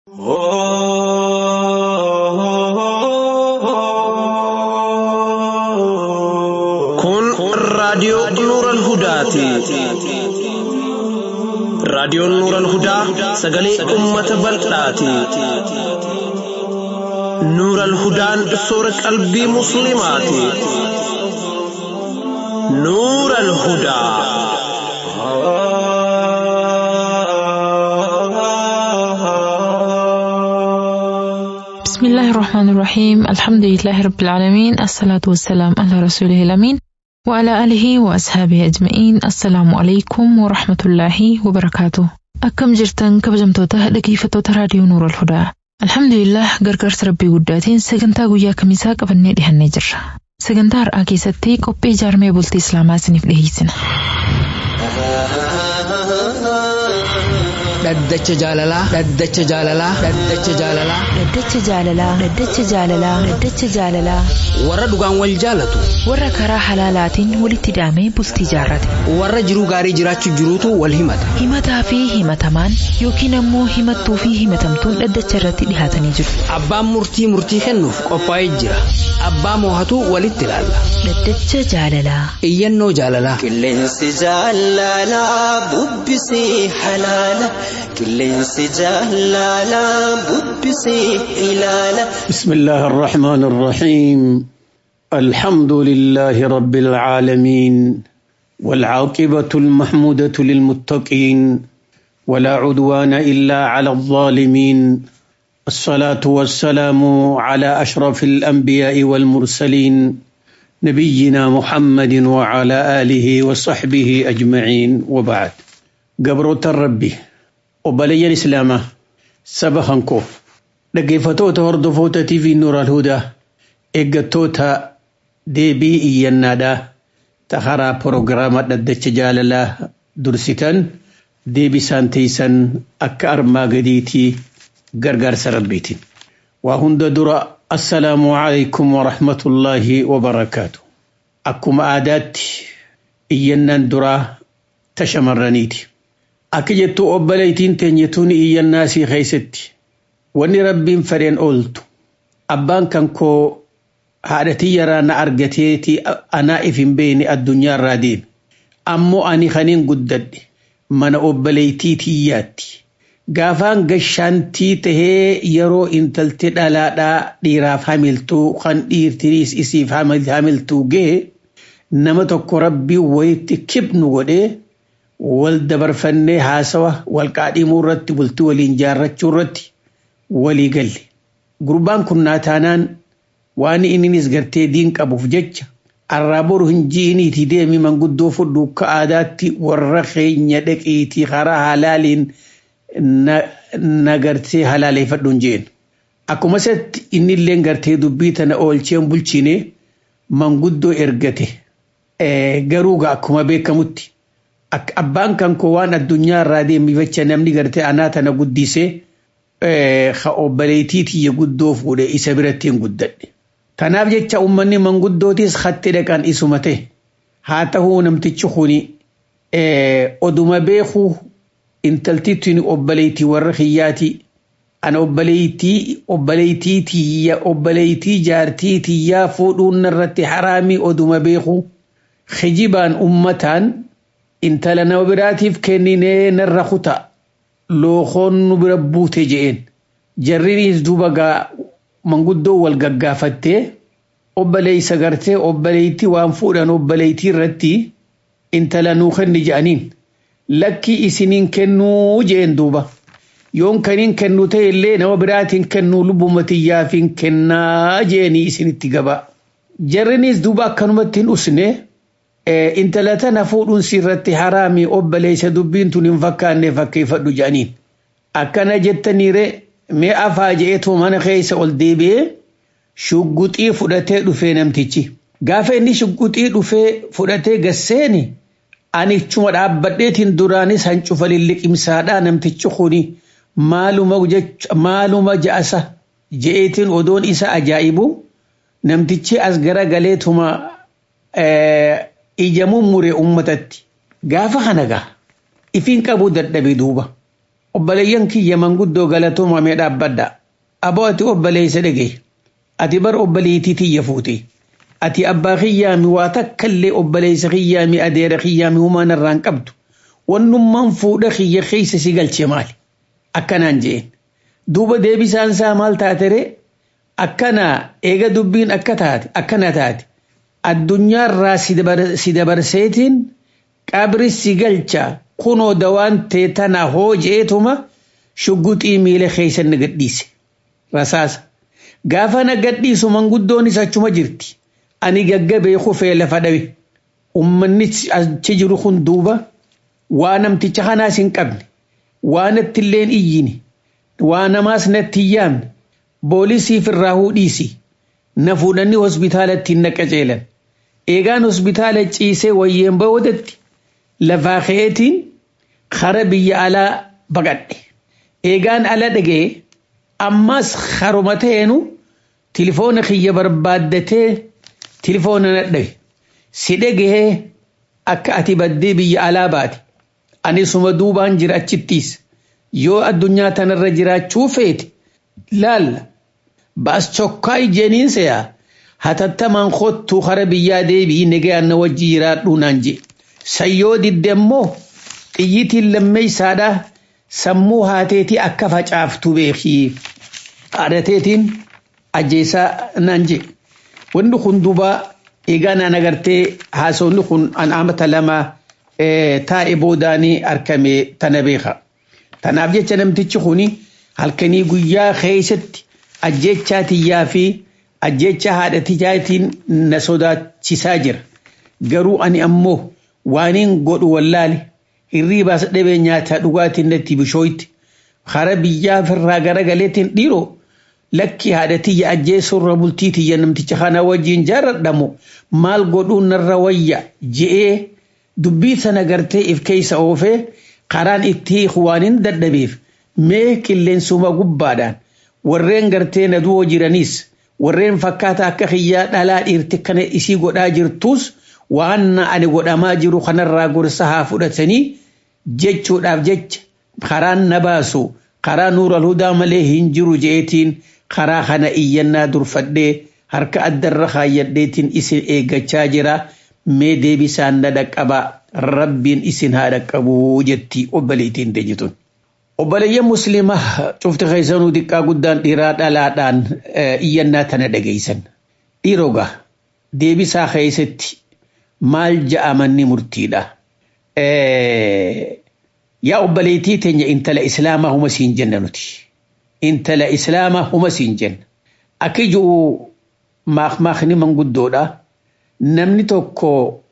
Kun raadiyoo Nuural Hudaati. Raadiyoon Nuural Hudaa sagalee uummata bal'aati. Nuural Hudaan soora qalbii Musliimaati. Nuural Hudaa. بسم الله الرحمن الرحيم الحمد لله رب العالمين الصلاة والسلام على رسوله الأمين وعلى آله وأصحابه أجمعين السلام عليكم ورحمة الله وبركاته أكم جرتن كبجمتوتا dhaggeeffattoota raadiyoo Nuur al-Hudaa Alhamdulillah gargaarsa rabbii guddaatiin sagantaa guyyaa kamisaa qabannee dhihannee jirra. Sagantaa har'aa keessatti qophii ijaarmee bultii Islaamaa isiniif dhiyeessina. Dhaddacha jaalalaa. Dhaddacha jaalalaa. Dhaddacha jaalalaa. Dhaddacha jaalalaa. Dhaddacha jaalalaa. Dhaddacha jaalalaa. Warra dhugaan wal jaalatu. Warra karaa halaalaatiin walitti hidhamee bultii jaarrate. Warra jiruu gaarii jiraachuu jiruutu wal himata. Himataa fi himatamaan yookiin ammoo himattuu fi himatamtuun dhaddacha irratti dhihaatanii jiru. Abbaan murtii murtii kennuuf qophaa'ee jira. Abbaa moohatu walitti ilaalla. Dhaddacha jaalalaa. Iyyannoo jaalalaa. Qilleensi jaalalaa bubbisee halaala. Qilleensi jaalalaa bubbisee ilaala. بسم الله الرحمن الرحيم الحمد لله رب العالمين والعاقبة المحمودة للمتقين ولا عدوان إلا على الظالمين الصلاة والسلام على أشرف الأنبياء والمرسلين نبينا محمد وعلى آله وصحبه أجمعين وبعد قبرة الربي وبلي الإسلام سبحانكم dhaggeeffatoota hordoftoota TV Nuur al-Hudaa eeggattoota deebii iyyannaadhaa taharaa proogiraama dhaddacha jaalalaa dursitan deebii isaan teessan akka armaa gadiitii gargaarsa rabbiitiin. Waa hunda dura assalaamu alaikum wa rahmatullaahi wa barakaatu. Akkuma aadaatti iyyannaan duraa ta shamarraniiti. Akka jettu obboleettiin teenyetuun iyyannaa sii keessatti. Wanni rabbiin fedheen ooltu abbaan kan koo haadhatii yaraa na argateeti anaa if hin beekne addunyaa irraa deeme. Ammoo ani kaniin guddadhe mana obboleettii tiyyaatti. Gaafaan gashaantii tahee yeroo intalti dhalaadhaa dhiiraaf hamiltuu kan dhiirtiriis isiif hamiltuu ga'e nama tokko rabbii wayitti kibnu godhee wal dabarfannee haasawa wal qaadhimuu irratti bultii waliin jaarrachuu irratti. walii galle gurbaan kun naataanaan waan inninis gartee diin qabuuf jecha arraa boru hin ji'iniiti deemi manguddoo fudhu akka aadaatti warra keenya dhaqiitii karaa halaaliin na gartee halaaleeffadhuun jeen. Akkuma isatti innillee gartee dubbii tana oolcheen bulchine manguddoo ergate garuu akkuma beekamutti abbaan kan koo waan addunyaa irraa deemifacha namni gartee anaa tana guddisee ka obboleettii tiyya guddoo fuudhe isa biratti hin guddadhe. Kanaaf jecha uummanni manguddootis hatti dhaqan isuma ta'e haa ta'uu namtichi kuni oduma beekuu intalti tuni obboleettii warra kiyyaati. Ana obboleettii obboleettii tiyya obboleettii jaartii tiyyaa fuudhuun narratti haraamii oduma beekuu kijibaan ummataan intala nama biraatiif kenninee narra kutaa. lookoon nu bira buute je'een jarrinis duuba gaa manguddoo wal gaggaafattee obboleeysa gartee obboleeytii waan fuudhan obboleeytii irratti intala nuu kenni je'aniin lakkii isiniin kennuu je'een duuba yoon kaniin kennu ta'e illee nama biraatiin kennuu lubbuma tiyyaafiin kennaa je'anii isinitti gabaa jarrinis duuba akkanumatti hin usne intala tana fuudhuun sirratti haraami obboleessa dubbiin tun hin fakkaanne fakkeeffadhu jedhaniin. Akkana jettaniire mee afaa je'eetu mana keessa ol deebi'ee shugguxii fudhatee dhufee namtichi. Gaafa inni shugguxii dhufee fudhatee gasseeni ani chuma dhaabbadheetiin duraanis hancufa lilliqimsaadhaa namtichi kuni maaluma ja'asa je'eetiin odoon isa ajaa'ibu namtichi as gara galeetuma ija mummure ummatatti gaafa kana gaa ifiin qabu dadhabe duuba obboleeyyan kiyya manguddoo galatoomamee dhaabbadha aboo ati obboleeysa dhage ati bar obboleeytii tiyya fuute ati abbaa kiyyaami waa takkallee obboleeysa kiyyaami adeera kiyyaami humaan irraan qabdu wannummaan fuudha kiyya keeysa si galche maali akkanaan je'een duuba deebisaan isaa maal taatere akkana eega dubbiin akka taate akkana taate addunyaarraa si dabarseetiin qabri si galcha kunoo dawaan tee tana hoo jeetuma shugguxii miila keeysa na gadhiise rasaasa gaafa na gadhiisu manguddoonis achuma jirti ani gaggabee kufee lafa dhabe ummanni achi jiru kun duuba waa namticha kanaas hin qabne waa natti illeen iyyine waa namaas natti hin yaamne boolisiif irraa hudhiisi na fuudhanii hospitaalatti na qajeelan eegaan hospitaala ciisee wayyeen boodatti lafaa ka'eetiin kara biyya alaa baqadhe eegaan ala dhagee ammas haruma ta'eenu tilifoona kiyya barbaaddatee tilifoona na dhabe si dhagee akka ati baddee biyya alaa baate ani suma duubaan jira achittiis yoo addunyaa tanarra jiraachuu feete laalla baas chokkaa ijjeeniin seyaa hatattamaan kottuu kara biyyaa deebii negayaan na wajji jiraadhuu naan jee sayyoo didde immoo xiyyitiin lammeeysaadha sammuu haateetii akka facaaftu beekii haadhateetiin ajjeesaa naan jee wanni kun duuba eegaa naan agartee haasawni kun an amata lama taa'e boodaanii argame tana beeka tanaaf jecha namtichi kuni halkanii guyyaa keessatti ajjechaa tiyyaa fi ajjecha haadha tiyyaatiin na sodaachisaa jira garuu ani ammoo waaniin godhu wallaale hirriibaas dhabee nyaataa dhugaatiin natti bishooyti hara biyyaa firraa garagaleetiin dhiiroo lakki haadha tiyya ajjeesurra bultii tiyya namticha kana wajjiin jaaradhamu maal godhuun narra wayya je'ee dubbii sana gartee if keessa oofee karaan itti waanin dadhabeef mee qilleensuma gubbaadhaan warreen gartee na du'oo jiraniis warreen fakkaata akka kiyyaa dhalaa dhiirti kana isii godhaa jirtus waan ani godhamaa jiru kanarraa gorsa haa fudhatanii jechuudhaaf jecha karaan na baasu karaa nuura hudaa malee hin jiru je'eetiin karaa kana iyyannaa durfadhee harka addarra kaayyadheetiin isin eeggachaa jira mee deebisaan na dhaqqaba rabbiin isin haa dhaqqabuu jetti obboleettiin deejitun. Obboleeyyan musliimaa cufti keessanuu xiqqaa guddaan dhiiraa dhalaadhaan iyyannaa tana dhageessan. Dhiirogaa deebisaa keessatti maal ja'amanni murtiidha. Yaa obboleettii teenya intala islaamaa huma siin jenna nuti. Intala islaamaa huma siin jenna. Akka ijuu maakmaakni manguddoodha. Namni tokko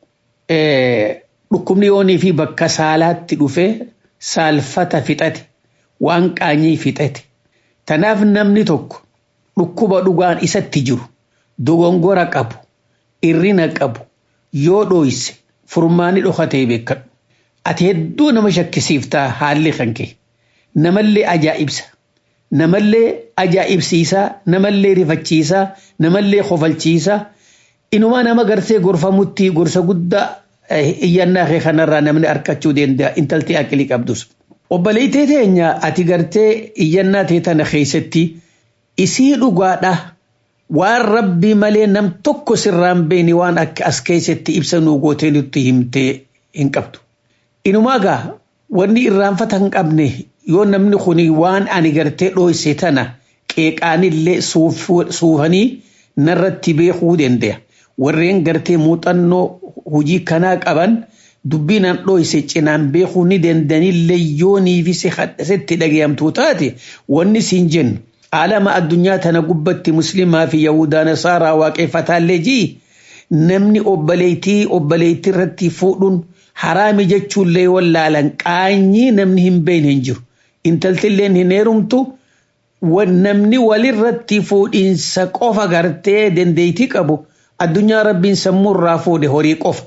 dhukkubni yoonii fi bakka saalaatti dhufee saalfata fixate waan qaanyii fixate. Tanaaf namni tokko dhukkuba dhugaan isatti jiru dogongora qabu irrina qabu yoo dhooyse furmaani dhokatee beekadhu. Ati hedduu nama shakkisiiftaa haalli kan kee namallee ajaa'ibsa namallee ajaa'ibsiisaa namallee rifachiisaa namallee kofalchiisaa inumaa nama gartee gorfamutti gorsa guddaa iyyannaa kee kanarraa namni arkachuu danda'a intaltee aqilii qabdus. Obboleettii teenya ati gartee iyyannaa tee tana keessatti isii dhugaadha waan rabbii malee nam tokko sirraan beeni waan akka as keessatti ibsa nuu gootee nutti himtee hin qabdu. Inumaa gaa wanni irraanfata hin qabne yoo namni kun waan ani gartee dhooyse tana qeeqaanillee suufanii narratti beekuu danda'a. Warreen gartee muuxannoo hojii kanaa qaban dubbiin dhooyse cinaan beekuu ni dandanillee yoo niifise hadhasetti dhagayamtuu taate wanni siin jennu alama addunyaa tana gubbatti muslimaa fi yahudaa nasaaraa waaqeffataallee jii namni obboleettii obboleettii irratti fuudhuun haraami jechuullee wallaalan qaanyii namni hin beekne hin jiru intaltilleen hin heerumtu namni walirratti fuudhiinsa qofa gartee dandeettii qabu addunyaa rabbiin sammuurraa fuudhe horii qofa.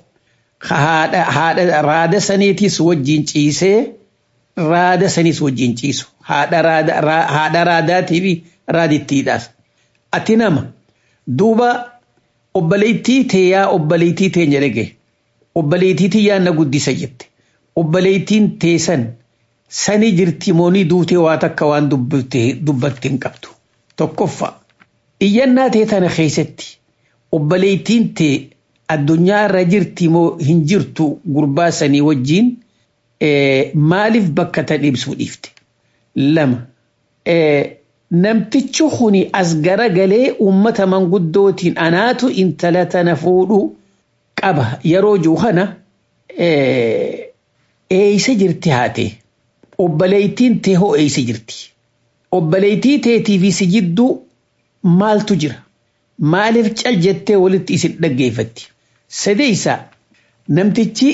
haadha raada saniitis wajjin ciisee raada saniis wajjin ciisu haadha raadaatii fi raadittiidhaas. Ati nama duuba obboleettii teeyaa obboleettii teenya dhage obboleettii tiyyaa na guddisa jette obboleettiin teessan sani jirti moonii duutee waa takka waan dubbatti hin qabdu. Tokkoffaa iyyannaa tee tana keessatti obboleettiin tee addunyaa irra jirti moo hin jirtu gurbaa sanii wajjiin maaliif bakka tan ibsuu dhiifte. Lama namtichi kuni as garagalee uummata manguddootiin anaatu intala tana fuudhu qaba yeroo jiru kana eeysa jirti haate obboleettiin tee hoo eeysa jirti obboleettii teetii fi si jidduu maaltu jira maaliif cal jettee walitti isin dhaggeeffatti sadeeysa namtichi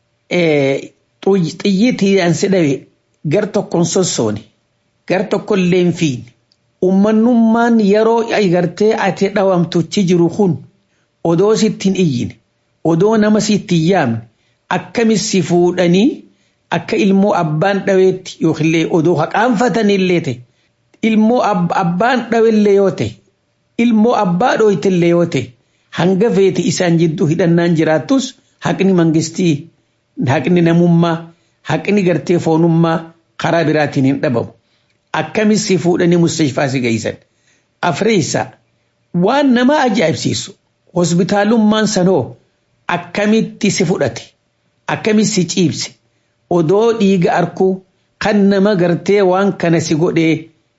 xiyyiitiin si dhabe gar tokkon sossoone gar tokkollee hin fiine ummannummaan yeroo gartee ati dhawamtuchi jiru kun odoo sittiin iyyine odoo nama sittiin yaamne akkamis si fuudhanii akka ilmoo abbaan dhaweetti yookiillee odoo haqaanfatanillee ta'e ilmoo abbaan dhawellee yoo ta'e ilmoo abbaa dhooytillee yoo ta'e hanga feeti isaan jidduu hidhannaan jiraattus haqni mangistii haqni namummaa haqni gartee foonummaa karaa biraatiin hin dhabamu. Akkamis si fuudhanii mustashfaa si geessan. Afreessa waan nama ajaa'ibsiisu hospitaalummaan sanoo akkamitti si fudhate akkamitti si ciibse odoo dhiiga arkuu kan nama gartee waan kana si godhee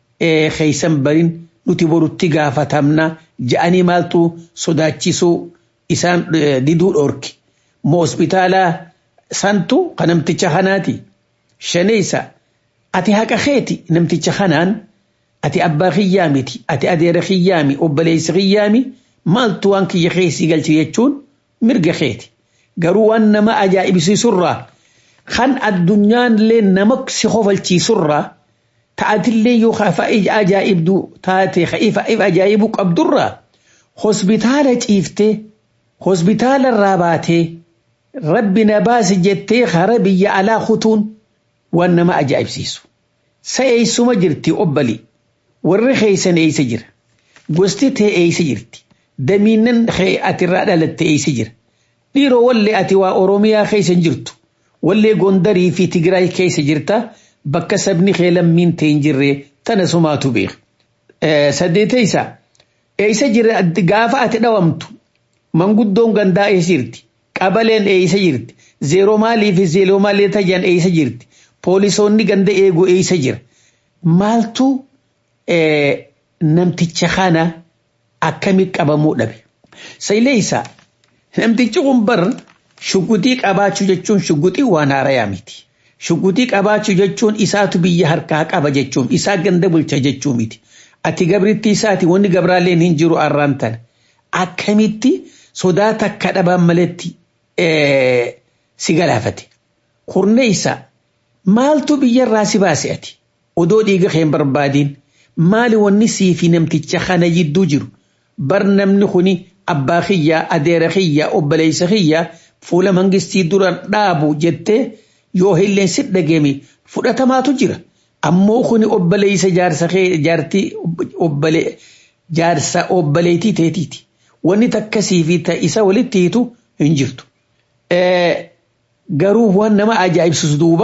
keeysan barin nuti borutti gaafatamna ja'anii maaltu sodaachisuu isaan diduu dhoorki moo hospitaalaa santu kan namticha kanaati shaneessa ati haqa keeti namticha kanaan ati abbaa kiyyaa miti ati adeera kiyyaami obboleessa kiyyaami maaltu waan kiyya keessi galchi jechuun mirga keeti garuu waan nama ajaa'ibsiisurraa kan addunyaallee nama si kofalchiisurraa ta'atillee yoo ajaa'ibdu taate if ajaa'ibu qabdurraa hospitaala ciiftee hospitaala irraa baatee rabbi na baasi jettee hara biyya alaa kutuun waan nama ajaa'ibsiisu. Sa eessuma jirti obbali warri keeysan eeysa jira gosti tee eeysa jirti damiinnan ati irraa dhalatte eeysa jira dhiiroo wallee ati waa oromiyaa keeysan jirtu wallee gondarii fi tigraay keeysa jirta bakka sabni kee lammiin ta'e hin jirre tana sumaatu beeka. Saddeetaysa eeysa jira gaafa ati dhawamtu manguddoon gandaa eeysa jirti qabaleen eeysa jirti zeeroo maalii fi zeeroo maalii tajan eeysa jirti poolisoonni ganda eegu eeysa jira maaltu namticha kana akkami qabamuu dhabe sayleeysa namtichi kun bar shuguxii qabaachuu jechuun shuguxii waan haarayaa miti shuguxii qabaachuu jechuun isaatu biyya harkaa qaba jechuun isaa ganda bulcha jechuu miti ati gabritti isaati wanni gabraalleen hin jiru arraan tana akkamitti sodaa takka dhabaan maletti si galaafate kurneeysa maaltu biyyarraa si baase ati odoo dhiiga kee hin barbaadiin maali wanni sii fi namticha kana jidduu jiru bar namni kuni abbaa kiyyaa adeera kiyyaa obboleessa kiyyaa fuula mangistii dura dhaabu jettee yoo illeen si dhageemi fudhatamaatu jira ammoo kuni obboleessa jaarsa kee jaartii obbole jaarsa obboleetii teetiiti wanni takkasii fi isa walitti hiitu hin jirtu. Garuu waan nama ajaa'ibsiisu duuba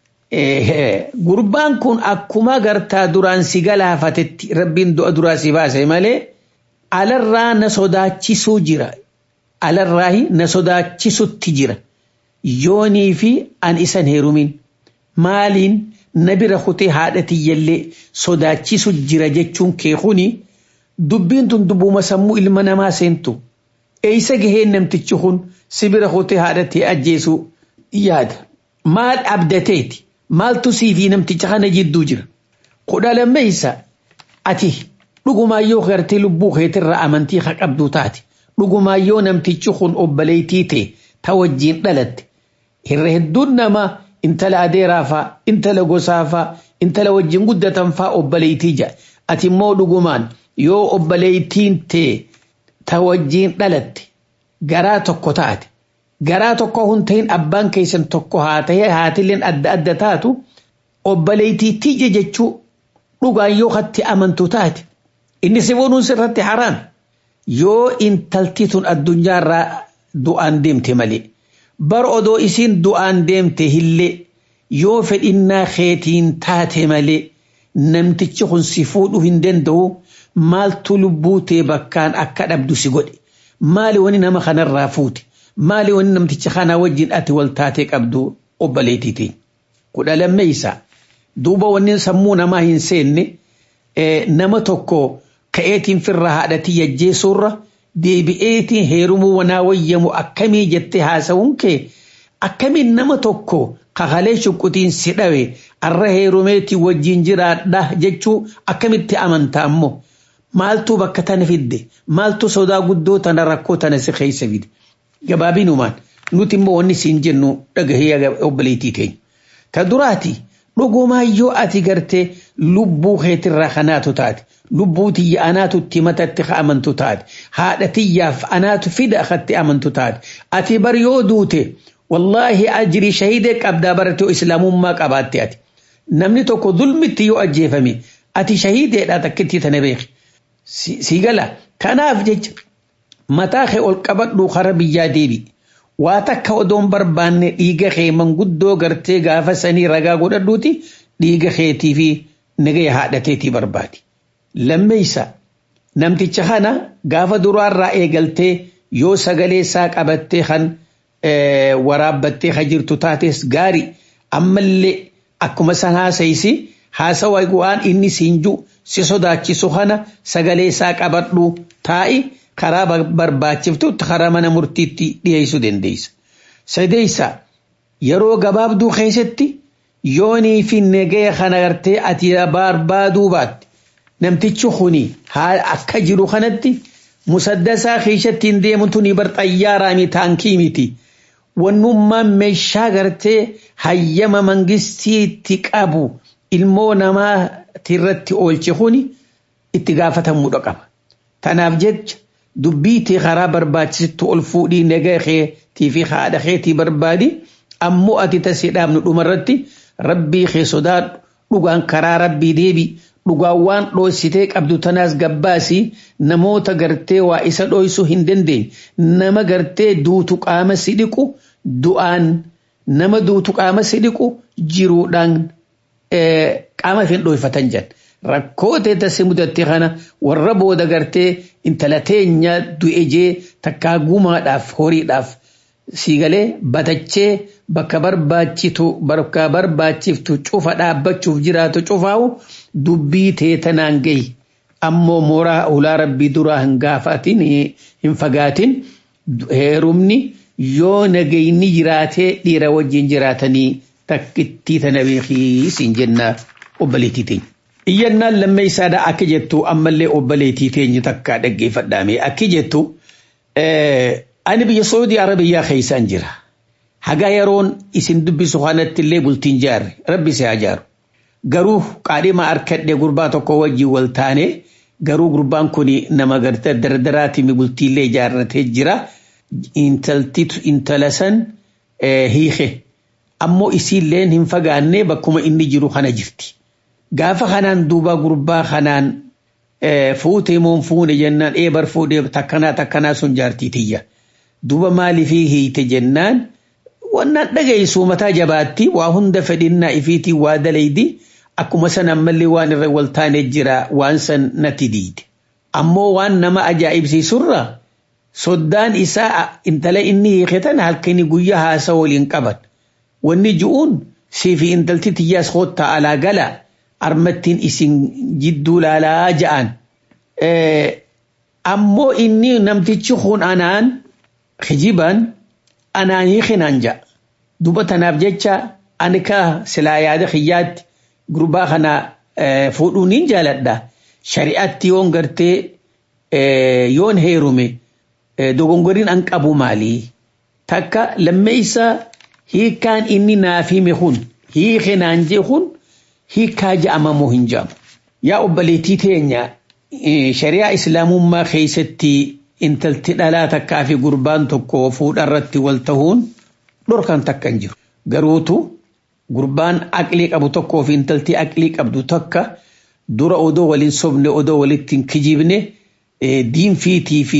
gurbaan kun akkuma gartaa duraan si galaafatetti rabbiin du'a duraa si baase malee alarraa na sodaachisuu jira alarraa na sodaachisutti jira yoonii fi an isan heerumin maaliin na bira kutee haadha tiyyallee sodaachisu jira jechuun kee kuni dubbiin tun dubbuma sammuu ilma namaa seentu eeysa gaheen namtichi kun si bira kutee haadha tee ajjeesuu yaada maal abdateeti maaltu siifi namticha kana jidduu jira kudha lammeeysa ati dhugumaayyoo gartee lubbuu keetirraa amantii ka qabdu taate dhugumaayyoo namtichi kun obboleettii ta'e ta wajjiin dhalatte irra hedduun nama intala adeeraafaa intala gosaafaa intala wajjiin guddatan faa obboleettii jedha ati immoo dhugumaan yoo obboleettiin ta'e ta wajjiin dhalatte garaa tokko taate garaa tokko hun ta'in abbaan keessan tokko haa ta'e haatilleen adda adda taatu obboleettii tiyya jechuu dhugaan yoo hatti amantu taate inni si bonuun sirratti haraam yoo intalti tun addunyaarraa du'aan deemte malee bar odoo isiin du'aan deemte hillee yoo fedhinnaa keetiin taate malee namtichi kun si fuudhuu hin danda'u maaltu lubbuu tee bakkaan akka dhabdu si godhe maali wani nama kanarraa fuute maali wani namticha kana wajjin ati wal taatee qabdu obboleettii ta'e kudha lammeeysa duuba wanni sammuu namaa hin seenne nama tokko ka'eetiin firra haadhatii yajjeessuurra deebi'eetiin heerumuu wanaa wayyamu akkamii jettee haasawuun kee akkamiin nama tokko kakalee shuqqutiin si dhawe arra heerumeetii wajjin jiraadha jechuu akkamitti amantaa ammoo maaltu bakka tana fidde maaltu sodaa guddoo tana rakkoo tana si keessa fide gabaabinumaan nuti immoo wanni siin jennu dhagahee obboleettii teenya. Ta duraati dhugumaa yoo ati gartee lubbuu keetirraa kanaatu taate lubbuu tiyya anaatu itti matatti amantu taate haadha tiyyaaf anaatu fida akkatti amantu taate ati bar yoo duute wallaahi ajrii shahidee qabdaa baratee islaamummaa qabaatte ati namni tokko zulmitti yoo ajjeefame ati shahideedha takkitti tana beeki si gala kanaaf jecha mataa kee ol qabadhu kara biyyaa deebi waa takka odoon barbaanne dhiiga kee manguddoo gartee gaafa sanii ragaa godhadhuuti dhiiga keetii fi nagaya haadhateetii barbaadi. Lammeeysa namticha kana gaafa duraarraa eegaltee yoo sagalee isaa qabattee kan waraabbattee kan jirtu taates gaarii ammallee akkuma san haasayisi haasawa waan inni siinju si sodaachisu kana sagalee isaa qabadhu taa'i karaa barbaachiftutti karaa mana murtiitti dhiyeessuu dandeessa. Sadeessa yeroo gabaabduu keessatti yoonii fi nagaya kana gartee ati barbaaduu baatte namtichi kuni akka jiru kanatti musaddasaa keessatti hin deemtu ni bar xayyaaraa mi taankii miti. Wannummaan meeshaa gartee hayyama mangistiitti qabu ilmoo namaatirratti oolche kuni itti gaafatamuudha qaba. Tanaaf jecha dubbii tee karaa barbaachisitti ol fuudhii nagaa keetii fi haadha keetii barbaadi ammoo ati tasii dhaabnu dhumarratti rabbii kee sodaadhu dhugaan karaa rabbii deebi dhugaan waan dhoositee qabdu tanaas gabbaasi namoota gartee waa isa dhoysuu hin dandeenye nama gartee duutu qaama si dhiqu du'aan nama duutu qaama si dhiqu jiruudhaan qaama fi hin dhoyfatan jedhan. rakkoo teessee mudatte kana warra booda gartee intala teenya du'e jee takkaa gumaadhaaf horiidhaaf siigalee batachee bakka barbaachitu bakka barbaachiftu cufa dhaabbachuuf jiraatu cufaawu dubbii teetanaan gahi ammoo mooraa ulaa rabbii duraa hin gaafatin hin fagaatin heerumni yoo nagayni jiraatee dhiira wajjin jiraatanii takkittii tana beekii siin jenna obboleettii teenya. Iyyannaan lammeessaadha akka jettu ammallee obboleettii teenya takka dhaggeeffadhaame akki jettu ani biyya Saudi Arabiyaa keessaan jira. Haga yeroon isin dubbisu kanatti illee bultiin jaarre rabbi si haa jaaru. Garuu qaadhima harkadhee gurbaa tokko wajjin wal taane garuu gurbaan kun nama gartee dardaraatiin bultiillee ijaarratee jira. Intaltitu intala san hiike. Ammoo isiilleen hin fagaanne bakkuma inni jiru kana jirti. gaafa kanaan duuba gurbaa kanaan fuutee moon fuune jennaan eebar fuudhee takkanaa takkanaa sun jaartii tiyya. Duuba maaliifii hiite jennaan wannaan dhageessu mataa jabaatti waa hunda fedhinnaa ifiitii waa dalaydi akkuma san ammallee waan irra wal taanee jira waan san natti diide. Ammoo waan nama ajaa'ibsiisurra soddaan isaa intala inni hiiketan halkanii guyyaa haasa waliin qaban. Wanni ju'uun siifi intalti tiyyaas koottaa alaa galaa. armattiin isin jidduu laalaa ja'an. Ammoo inni namtichi kun anaan kijiban anaan hiikinaan ja'a. Duba tanaaf jecha ani ka silaa yaada kiyyaatti gurbaa kana fuudhuun hin jaaladha. Shari'aatti yoon gartee yoon heerume dogongoriin an qabu maalii? Takka lammeessa hiikaan inni naaf hime kun hiikinaan jee kun hiikaa ja'amamoo hin ja'amu. Yaa obboleettii teenya shari'aa islaamummaa keessatti intalti dhalaa takkaa fi gurbaan tokko fuudharratti wal tahuun dhorkan takka hin jiru. Garuutu gurbaan aqlii qabu tokkoo fi intalti aqlii qabdu takka dura odoo waliin sobne odoo walitti hin kijibne diinfiitii fi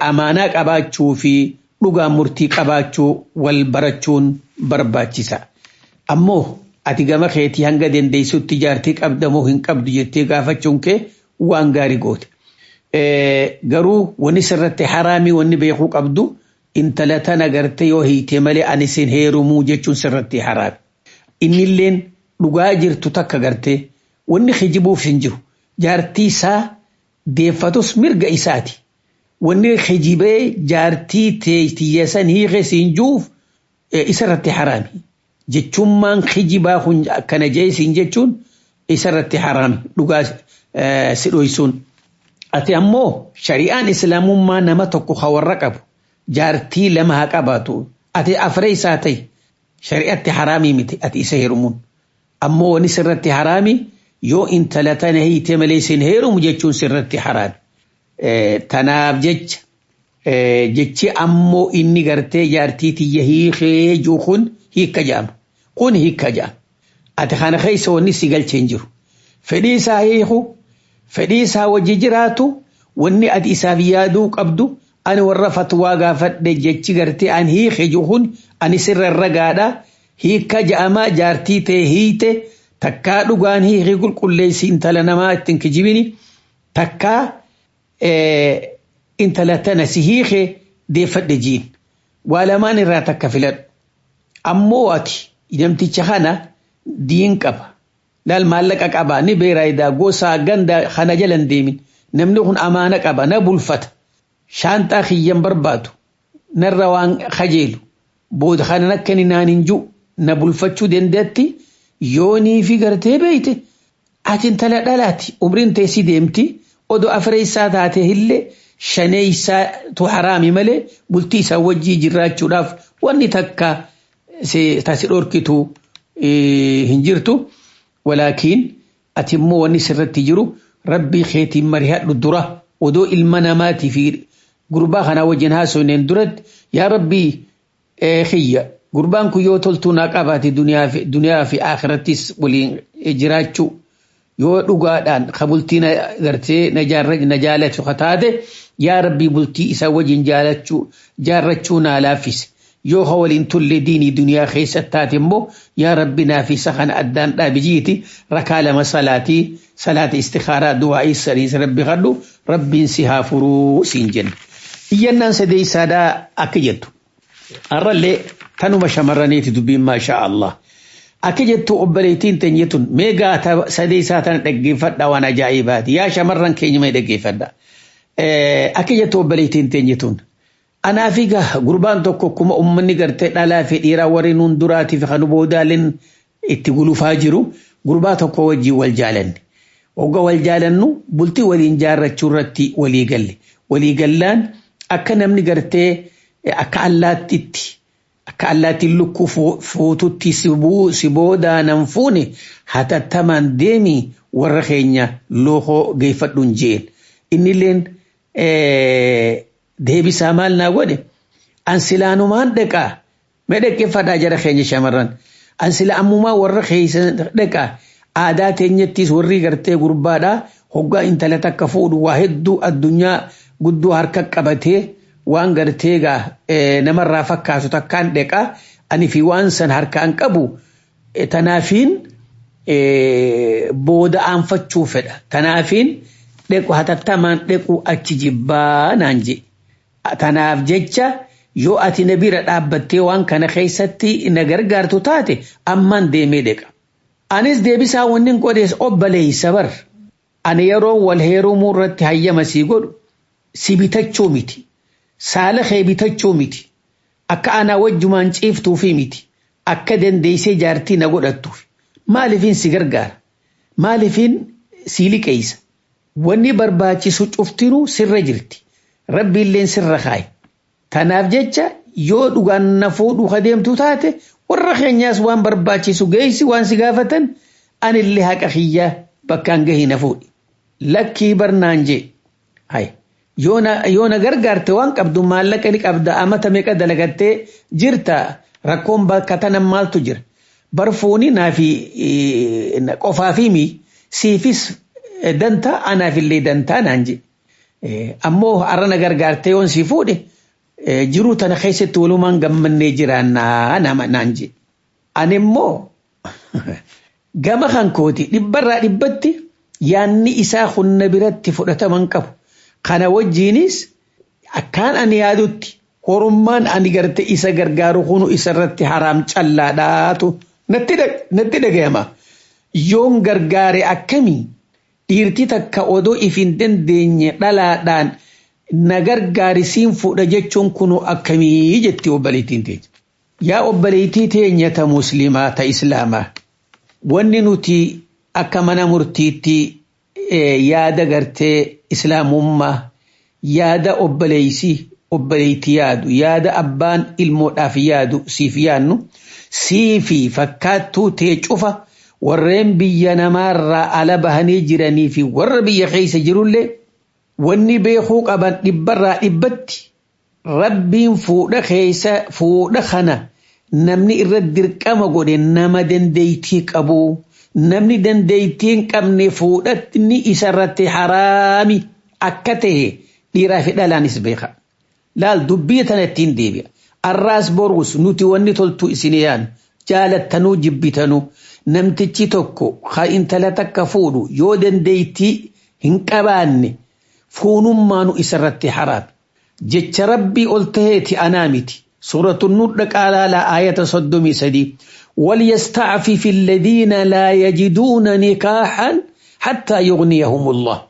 amaanaa qabaachuu fi dhugaa murtii qabaachuu wal barachuun barbaachisa. ammoo ati gama keetii hanga dandeessutti jaartii qabda moo hin qabdu jettee gaafachuun kee waan gaarii goote. Garuu wanni sirratti haraamii wanni beekuu qabdu intala tana gartee yoo hiite malee ani sin heerumuu jechuun sirratti haraami. Innilleen dhugaa jirtu takka gartee wanni hijibuuf hin jiru jaartii isaa deeffatus mirga isaati. Wanni hijibee jaartii teeytiyyasan hiike siin juuf isarratti haraami. Jechummaan hijibaa kun akkana jeesiin jechuun isarratti haraami dhugaa si dhoysuun. Ati ammoo shari'aan islaamummaa nama tokko hawarra qabu jaartii lama haa qabaatu. Ati afree isaa ta'e shari'atti haraamii miti ati isa heerumuun. Ammoo wani sirratti haraami yoo intala tana hiite malee sin heerumu jechuun sirratti haraami. Tanaaf jecha jechi ammoo inni gartee jaartii tiyya hiikee jiru kun hiikka jedhama. Kun hiikka jedhama. Ati kana keessa wanni si galchee hin jiru. Fedhii isaa hiiku fedhii isaa wajji jiraatu wanni ati isaaf yaaduu qabdu ani warra fatwaa gaafadhe jechi gartee an hiike jiru kun ani sirra ragaadha. Hiikka jedhama jaartii ta'e hiite takkaa dhugaan hiikii qulqulleessi intala namaa ittiin kijibini takkaa intala tana si hiike deeffadhe jiin. Waa lamaan irraa takka filadhu. Ammoo ati namticha kana diin qaba. Laal maallaqa qaba ni beeraayidaa gosaa ganda kana jalan deemin. Namni kun amaana qaba na bulfata. Shaanxaa kiyyan barbaadu. Narra waan kajeelu. Booda kana akka inni naan hin jiru. Na bulfachuu dandeetti yoonii fi gartee beeyte. Ati intala dhalaati. Umriin teessii deemti. Odoo afree isaa taate illee shanee isaatu haraami malee bultii isaa wajjii jiraachuudhaaf wanni takka tasi dhorkitu hin jirtu. Walaakiin ati immoo wanni sirratti jiru rabbii keetiin marihadhu dura odoo ilma namaatii fi gurbaa kanaa wajjin haasofneen duratti yaa rabbii xiyya gurbaan kun yoo toltuu naa qabaate duniyaa fi akhirattis waliin jiraachuu yoo dhugaadhaan ka bultii gartee na jaalatu taate yaa rabbii bultii isaa wajjin jaarrachuu naa laaffise. yoo ha waliin tulle diinii duniyaa keessa taate immoo yaa rabbi naaf isa kana addaan dhaabijiiti rakaa lama salaatii salaata istikaaraa du'aa'ii sadiis rabbi kadhu rabbiin si haa furuu siin jenna. Iyyannaan sadeessaadhaa akka jettu. Har'allee tanuma shamarraniiti dubbiin maashaa Allah. Akka jettu obboleettiin teenye tun mee gaata sadeessaa tana dhaggeeffadha waan ajaa'ibaati. Yaa shamarran keenya mee dhaggeeffadha. Akka jettu obboleettiin teenye tun. Anaa fi gurbaan tokko akkuma uummanni gartee dhalaa fi dhiiraa warri nuun duraatiif kan boodaaleen itti gulufaa jiru gurbaa tokko wajjin wal jaalanne. Wagga wal jaalannu bultii waliin jaarrachuu irratti walii galle. Walii gallaan akka namni gartee akka allaattitti akka allaattiin lukkuu fuututti si boodaanan fuune hatattamaan deemi warra keenya lookoo geeffadhuun jeen. Innilleen deebisaa maal naa godhe an silaanumaan dhaqaa mee dhaggeeffadhaa jara keenya shamarran an sila ammumaa warra keessa dhaqaa aadaa teenyattis warri gartee gurbaadhaa hoggaa intala takka fuudhu waa hedduu addunyaa guddoo harka qabatee waan gartee gaa namarraa fakkaatu takkaan dhaqaa ani fi waan san harkaan qabu tanaafiin booda aanfachuu fedha tanaafiin dhequ hatattamaan dhequ achi jibbaa naan jedhe. Tanaaf jecha yoo ati na bira dhaabbattee waan kana keessatti na gargaartu taate ammaan deemee dheqa. Anis deebisaa wanni godhees obboleessa bar. Ani yeroo wal heerumuu irratti hayyama sii godhu si bitachuu miti. Saala kee bitachuu miti. Akka anaa wajjumaan ciiftuufi miti. Akka dandeessee jaartii na godhattuuf. Maaliifin si gargaara? Maaliifin si liqeessa? Wanni barbaachisu cuftinuu sirra jirti. Rabbi illee sirra kaaye. Tanaaf jecha yoo dhugaan na fuudhu adeemtu taate warra keenyaas waan barbaachisu geessi waan si gaafatan anillee haqa kiyyaa bakkaan gahii na fuudhi. Lakkii barnaan jee. Yoo na gargaarte waan qabdu maallaqa ni qabda amata meeqa dalagattee jirta rakkoon bakka tana maaltu jira. Barfuuni naafi qofaafii mi siifis dantaa anaafillee dantaa naan jee. ammoo har'a na gargaartee yoon si fuudhe jiruu tana keessatti walumaan gammannee jiraannaa nama naan jedhe. Ani immoo gama kan kooti dhibbarraa dhibbatti yaanni isaa hunna biratti fudhataman qabu kana wajjiinis akkaan ani yaadutti horummaan ani garte isa gargaaru kunu isarratti haraam callaadhaatu natti dhagayama yoon gargaare akkamii dhiirti takka odoo if hin dandeenye dhalaadhaan na gargaarisiin fudha jechuun kunu akkamii jetti obboleettiin teenya. Yaa obboleettii teenya ta muslimaa ta islaamaa wanni nuti akka mana murtiitti yaada gartee islaamummaa yaada obboleeysii obboleettii yaadu yaada abbaan ilmoodhaaf yaadu siif yaannu siifi fakkaattuu tee cufa warreen biyya namaarraa ala bahanii jiranii fi warra biyya keessa jirullee wanni beekuu qaban dhibbarraa dhibbatti rabbiin fuudha keessa fuudha kana namni irra dirqama godhe nama dandeeytii qabu namni dandeeytii hin qabne fuudhatni isarratti haraami akka ta'e dhiiraa fi dhalaanis beeka. laal dubbii tana ittiin deebi'a. Arraas boruus nuti wanni toltu isin yaan jaalattanuu jibbitanuu namtichi tokko ha intala takka fuudhu yoo dandeeytii hin qabaanne fuunummaanu isarratti haraam. Jecha rabbii ol taheeti anaa miti. سورة النور قال لا آية صدمي سدي وليستعفف الذين لا يجدون نكاحا حتى يغنيهم الله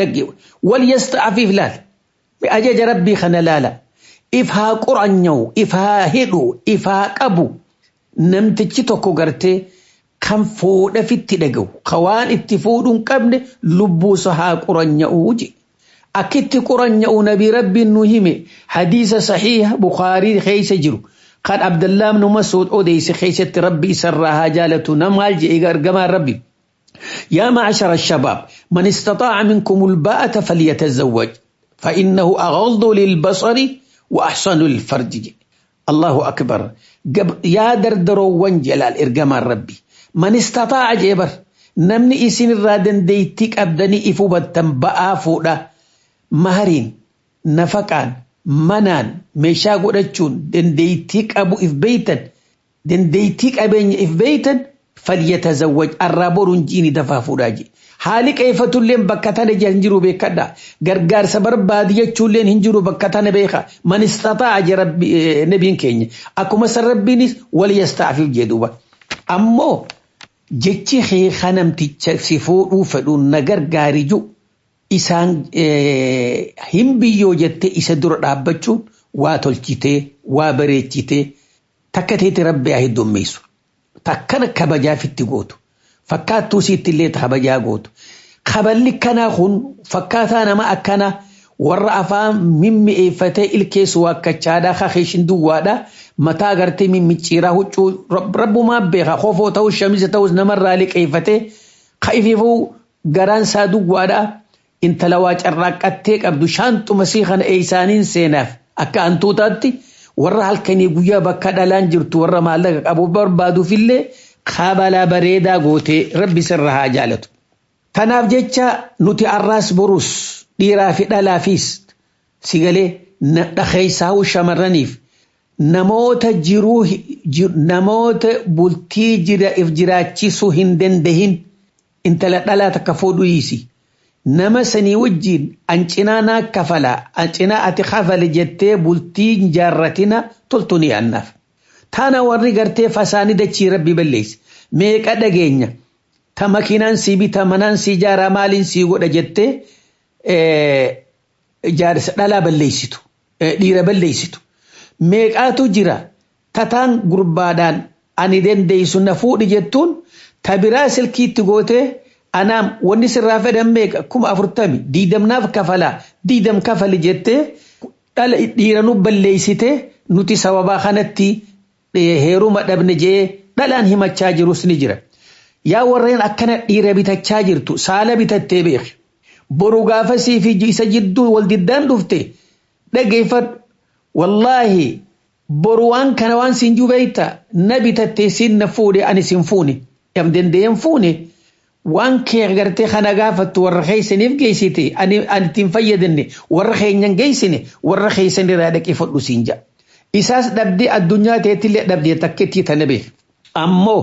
وليستعفف لا بأجج ربي خنا لا لا إفها قرنيو إفها هدو إفها قبو نمتجي توكو غرتي كم فود في التدقو خوان اتفود قبل لبوسها قرنيو جي أكت قرنيو نبي ربي النهيمي حديث صحيح بخاري خيس جرو قال عبد الله بن مسعود أوديس خيسة ربي سرها جالة نمال جي إغار ربي يا معشر الشباب من استطاع منكم الباءة فليتزوج فإنه أغض للبصر وأحسن للفرج الله أكبر يا دردرو وانجلال إرقام ربي من استطاع جبر نمني إسن الرادن ديتك أبدني إفو بطن فودا مهرين نفقان منان meeshaa godhachuun dandeeytii qabu if beeytan dandeeytii qabeenya if beeytan falyatazawwaj arraa boruun jiini dafaa fuudhaa je haali qeeffatulleen bakka tana hin jiru beekadha gargaarsa barbaadi jechuulleen hin jiru bakka tana beeka man istataa je nabiin keenya akkuma san rabbiinis wal yastaafiif jedhuba ammoo jechi keeka namticha si fuudhuu fedhuun na gargaariju isaan hin biyyoo jettee isa dura dhaabbachuun waa tolchitee waa bareechitee takka teeti rabbi haa heddummeessu takkana kabajaafitti gootu fakkaattuu siitti illee kabajaa gootu kaballi kanaa kun fakkaataa nama akkana warra afaan mimmi'eeffatee ilkeessu waakkachaadhaa kakeeshin duwwaadhaa mataa gartee mimmicciiraa huccuu rabbumaa beeka kofoo ta'us shamiza ta'us namarraa liqeeffatee ka'ifiifuu garaan isaa duwwaadhaa intala waa carraaqqattee qabdu shaanxuma sii kana eeysaaniin seenaaf akka hantuutaatti warra halkanii guyyaa bakka dhalaan jirtu warra maallaqa qabu barbaaduufillee kabalaa bareedaa gootee rabbi sirra haa jaalatu. Kanaaf jecha nuti arraas borus dhiiraa fi dhalaafis sigalee dhakeessaa'uu shamarraniif namoota jiruu namoota bultii jira if jiraachisuu hin dandahin intala dhalaa takka fuudhu hiisi. nama sanii wajjiin ancinaa naa kafala ancinaa ati kafale jettee bultii jaarratina toltu ni annaaf. Tana warri gartee fasaanii dachii rabbi balleessi. Meeqa dhageenya ta makiinaan sii bita manaan sii jaaraa maaliin sii godha jettee jaarsa dhalaa balleessitu dhiira balleessitu. Meeqaatu jira tataan gurbaadhaan ani dandeessu na fuudhi jettuun ta biraa silkiitti gootee anaam wanni sirraa fedhan meeqa kuma afurtami diidamnaaf kafalaa diidam kafali jettee dhala dhiira nu balleessite nuti sababaa kanatti heeruma dhabne jee dhalaan himachaa jirus ni jira. Yaa warreen akkana dhiira bitachaa jirtu saala bitattee beeki. Boru gaafa siifi isa jidduu wal diddaan dhufte dhageeffadhu. Wallaahi boru waan kana waan siin jubeeyta na bitattee siin na fuudhe ani siin fuune. Yam dandeeyyan fuune. waan kee gartee kana gaafattu warra keeysaniif geessite ani ittiin fayyadamne warra keenyan geessine warra keeysan irraa dhaqee fudhu siin ja'a. Isaas dhabdee addunyaa teettillee dhabdee takkettii tana beek. Ammoo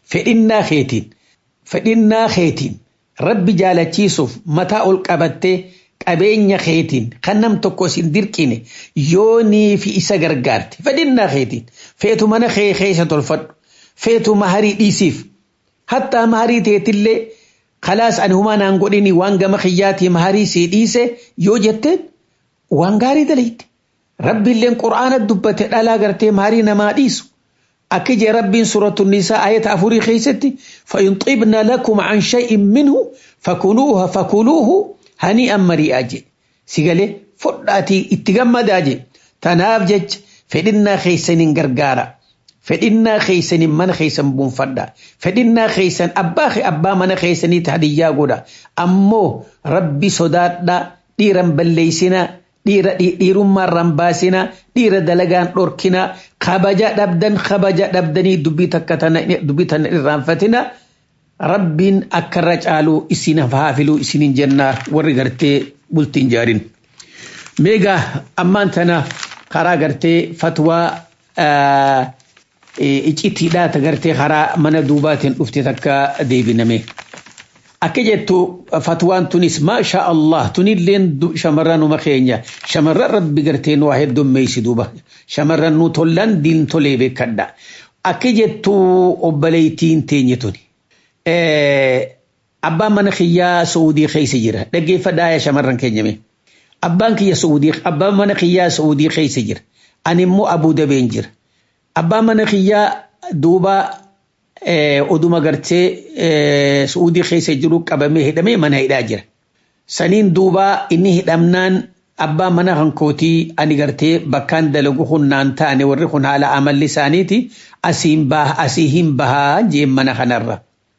fedhinnaa keetiin fedhinnaa keetiin rabbi jaalachiisuuf mataa ol qabattee qabeenya keetiin kan nam tokko sin dirqine yoonii fi isa gargaarte fedhinnaa keetiin feetu mana kee keessa tolfadhu feetu maharii dhiisiif hattaa maharii teetillee kalaas ani humaa naan godhini waan gama kiyyaatii maharii sii dhiise yoo jetteen waan gaarii dalayte rabbiilleen qur'aana dubbate dhalaa gartee maharii namaa dhiisu akka jee rabbiin suuratu nisaa ayata afurii keessatti fa'in xibna lakum an shay'in minhu fakuluuha fakuluuhu hanii'an mari'aa jedhe sigalee fudhaatii itti gammadaa jedhe tanaaf jecha fedhinnaa keessaniin gargaara fedhinnaa keessaniin mana keessan buunfadha fedhinnaa keessan abbaa abbaa mana keessaniitti hadiyyaa godha ammoo rabbi sodaadha dhiiran balleeysinaa dhiira dhiirummaarraan baasinaa dhiira dalagaan dhorkinaa kabaja dhabdan kabaja dhabdanii dubbii takka tana dubbii tana irraanfatina rabbiin akka irra caaluu isin haafiluu isiniin jennaa warri gartee bultiin jaarin. Meegaa ammaan tana karaa gartee fatwaa icitiidhaa ta gartee karaa mana duubaatiin dhufte takka deebiname. Akka jettu fatwaan tunis maasha Allah tunilleen shamarran numa keenya shamarran rabbi gartee nu waa heddummeessi duuba shamarran nu tollan diin tolee beekadha. Akka jettu obboleettiin teenye tuni. Abbaan mana kiyyaa Saudii keessa jira dhaggeeffadhaa yaa shamarran keenyame. Abbaan kiyya Saudii abbaan mana kiyyaa Saudii keessa jira. Ani immoo Abuu Dabeen jira. Abbaan mana kiyyaa duuba oduma gartee Saudii keessa jiru qabamee hidhamee mana hidhaa jira. Saniin duuba inni hidhamnaan abbaan mana hankootii ani gartee bakkaan dalagu hunnaan taane warri kun haala amalli isaaniiti asiin baha asii hin bahaa jeen mana kanarra.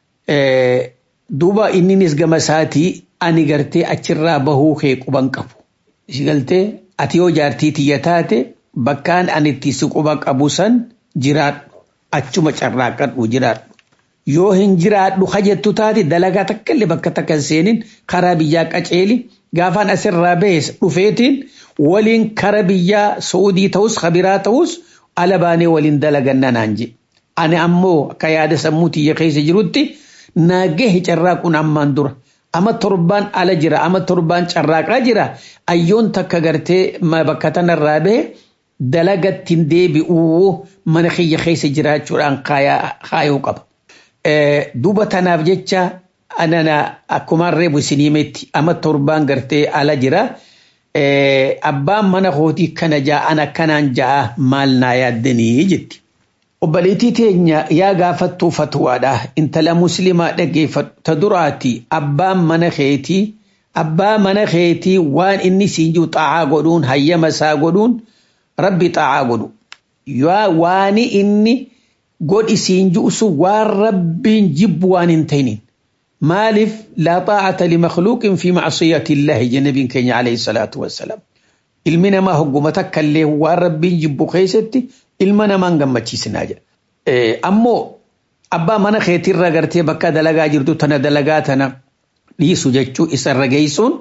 Duuba inninis gama isaatii ani gartee achirraa bahuu kee quban qabu. Galtee ati yoo jaartii tiyya taate bakkaan ani itti si quba qabu san jiraadhu achuma carraaqadhu jiraadhu. Yoo hin jiraadhu kajettu taate dalagaa takka illee bakka takka hin seenin karaa biyyaa qaceeli gaafaan asirraa bahes dhufeetiin waliin kara biyyaa Saudii ta'us kabiraa ta'us ala baanee waliin dalaganna naan je. Ani ammoo akka yaada sammuu tiyya keessa jirutti naagee carraaquun ammaan dura. Ama torbaan ala jira ama torbaan carraaqaa jira ayyoon takka gartee bakka tanarraa bahe dalagattiin deebi'uu mana kiyya keessa jiraachuudhaan kaayuu qaba. Duuba tanaaf jecha anana akkumaan reebu isiniimetti ama torbaan gartee ala jira. Abbaan mana kootii kana ja'an akkanaan ja'a maal naa yaaddanii jetti. Obboleettii teenya yaa gaafattuu fatwaadha. Intala musliimaa dhaggeeffatu ta duraati abbaan mana keetii abbaa mana keetii waan inni siin jiru xaa'aa godhuun hayyama isaa godhuun rabbi xaa'aa godhu. Waan inni godhi siin jiru sun waan rabbiin jibbu waan hin ta'iniin. maaliif laa xaa'ata limakluuqin fi macsiyati illaahi jennabiin keenya alayhi salaatu wassalaam. Ilmi namaa hogguma takka illee waan rabbiin jibbu keessatti ilma namaan gammachiisinaa jedha. Ammoo abbaa mana keetirra gartee bakka dalagaa jirtu tana dalagaa tana dhiisu jechuu isarra geessuun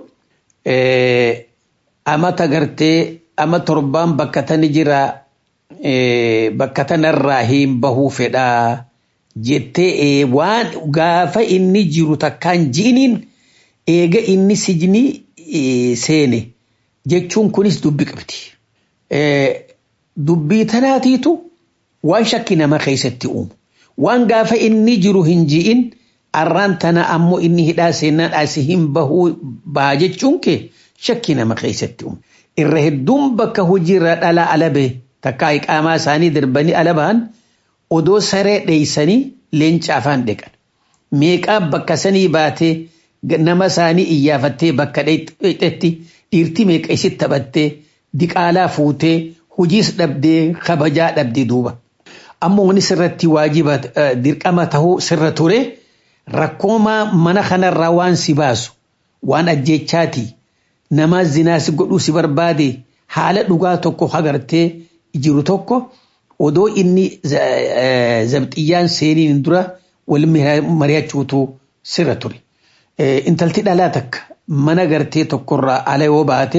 amata gartee ama torbaan bakka tani jira bakka tanarraa hin bahuu fedhaa. jettee waan gaafa inni jiru takkaan ji'iniin eega inni sijnii seene jechuun kunis dubbi qabdi. Dubbii tanaatiitu waan shakki nama keessatti uumu. Waan gaafa inni jiru hin ji'in arraan tana ammoo inni hidhaa seenaan asii hin bahuu baha jechuun kee shakki nama keessatti uumu. Irra hedduun bakka hojiirra dhala ala bahe takkaa iqaamaa isaanii darbanii ala bahan odoo saree dheeysanii leenca afaan dhiqan. Meeqaa bakka sanii baatee nama isaanii iyyaafattee bakka dheexetti dhiirti meeqa isitti taphattee diqaalaa fuutee hojiis dhabdee kabajaa dhabdee duuba. Ammoo wani sirratti waajiba dirqama tahuu sirra ture rakkoomaa mana kanarraa waan si baasu waan ajjechaati nama zinaasi godhuu si barbaade haala dhugaa tokko hagartee jiru tokko odoo inni zabxiyyaan seeniin dura wal mari'achuutu sirra ture. Intalti dhalaa takka mana gartee tokkorraa ala yoo baate